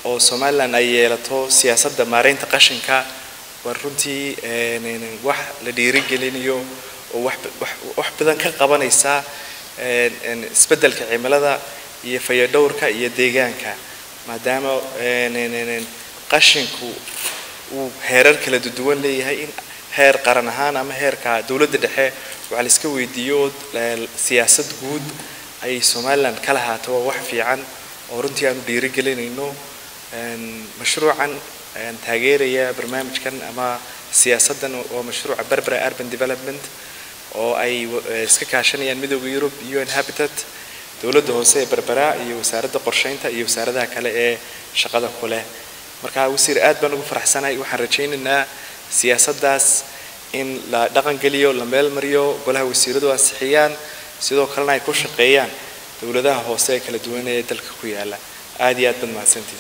oo somalilan ay yeelato siyaasadda maareynta qashinka waa runtii wax la dhiirigelinayo oo wax badan ka qabanaysa isbeddelka cimilada iyo fayadhowrka iyo deegaanka maadaama qashinku uu heerar kala duwan leeyahay in heer qaran ahaan ama heerka dowladda dhexe waxaa la iska weydiiyo siyaasad guud ayay somalilan ka lahaato waa wax fiican oo runtii aanu dhiirigelinayno mashruucan taageeraya barnaamijkan ama siyaasaddan waa mashruuca berbera urban development oo ay iska kaashanayaan midooda yurub un habitat dowladda hoose ee berbera iyo wasaaradda qorsheynta iyo wasaaradaha kale ee shaqada ku leh marka wasiir aad baan ugu faraxsanahay waxaan rajaynaynaa siyaasaddaas in la dhaqangeliyo la meel mariyo golaha wasiiradu ansixiyaan sidoo kalena ay ku shaqeeyaan dowladaha hoose ee kala duwan ee dalka ku yaala aad iyo aad baad mahadsantihin